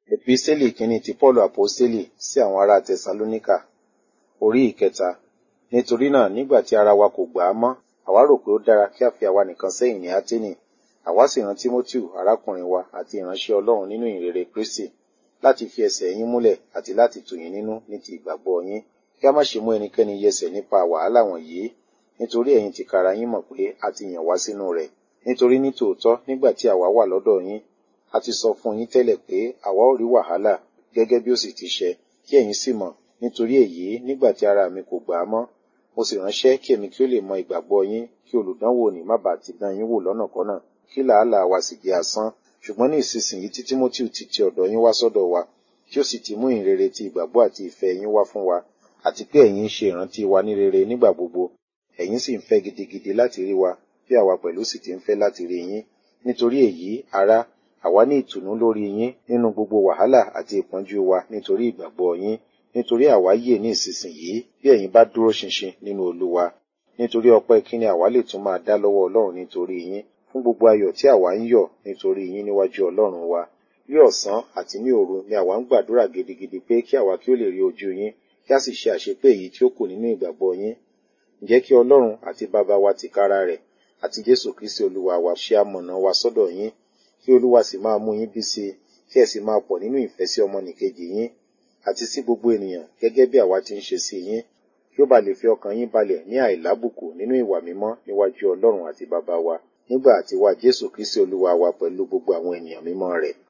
Episteli kìíní ti Pọ́ọ̀lù Àpọ́stélì sí àwọn ará Tẹsalóníkà orí ìkẹta. Nítorí náà nígbà tí ara wa kò gbà á mọ́, àwa rò pé ó dára kí a fi àwa nìkan sẹ́yìn ní Áténì. Àwa sì rán Tímótíù arákùnrin wa àti ìránṣẹ́ Ọlọ́run nínú ìrere Kristi láti fi ẹsẹ̀ yín múlẹ̀ àti láti tù yín nínú ní ti ìgbàgbọ́ yín. Kí a má ṣe mú ẹnikẹ́ni yẹsẹ̀ nípa wàhálà wọ̀nyí, nítorí ẹ̀yin tìkára yín mọ̀ pé a ti yàn wá sínú rẹ̀. Nítorí ní tòótọ́ nígbà tí àwa wà lọ́dọ̀ yín, a ti sọ fún yín tẹ́lẹ̀ pé àwa ó rí wàhálà gẹ́gẹ́ bí ó sì ti ṣẹ, kí ẹ̀yin sì mọ̀. Nítorí èyí, nígbà tí ara mi kò gbà á mọ́, mo sì ránṣẹ́ kí èmi kí ó lè mọ ìgbàgbọ́ yín, kí olùdánwò ní má bàa ti dán yín wò lọ́nàkọ́nà, kí làálàá wa sì jẹ́ asán. Ṣùgbọ́n ní ìsinsìnyí tí Tímótíù ti ti ọ̀dọ̀ yín wá sọ́dọ̀ wa, tí ó sì ti mú ìrere ti ìgbàgbọ́ àti ìfẹ́ yín wá fún wa, àti pé ẹ̀yin ń ṣe ìrántí wa ní rere nígbà gbogbo, ẹ̀yin sì ń fẹ́ gidigidi láti rí wa, bí àwa pẹ̀lú sì ti ń fẹ́ láti rí yín. Nítorí èyí, ará, àwa ní ìtùnú lórí yín nínú gbogbo wàhálà àti ìpọ́njú wa nítorí ìgbàgbọ́ yín, nítorí àwa yè ní ìsinsìnyí bí ẹ̀yin bá dúró ṣinṣin nínú Olúwa. Nítorí ọpẹ́ kíni àwa lè tún máa dá lọ́wọ́ Ọlọ́run nítorí yín, fún gbogbo ayọ̀ tí àwa ń yọ̀ nítorí yín níwájú Ọlọ́run wa. Ní ọ̀sán àti ní òru ni àwa ń gbàdúrà gidigidi pé kí àwa kí ó lè rí ojú yín, kí a sì ṣe àṣepé èyí tí ó kù nínú ìgbàgbọ́ yín. Ǹjẹ́ kí Ọlọ́run àti Baba wa tìkára rẹ̀ àti Jésù Kristi Olúwa wa ṣe amọ̀nà wa sọ́dọ̀ yín, kí Olúwa sì máa mú yín bí sí i, kí ẹ sì máa pọ̀ nínú ìfẹ́ sí ọmọnìkejì yín, àti sí gbogbo ènìyàn gẹ́gẹ́ bí àwa ti ń ṣe sí yín, kí ó bá lè fi ọkàn yín balẹ̀ ní àìlábùkù nínú ìwà mímọ́ níwájú Ọlọ́run àti Baba wa, nígbà àti wá Jésù Kristi Olúwa wa pẹ̀lú gbogbo àwọn ènìyàn mímọ́ rẹ̀.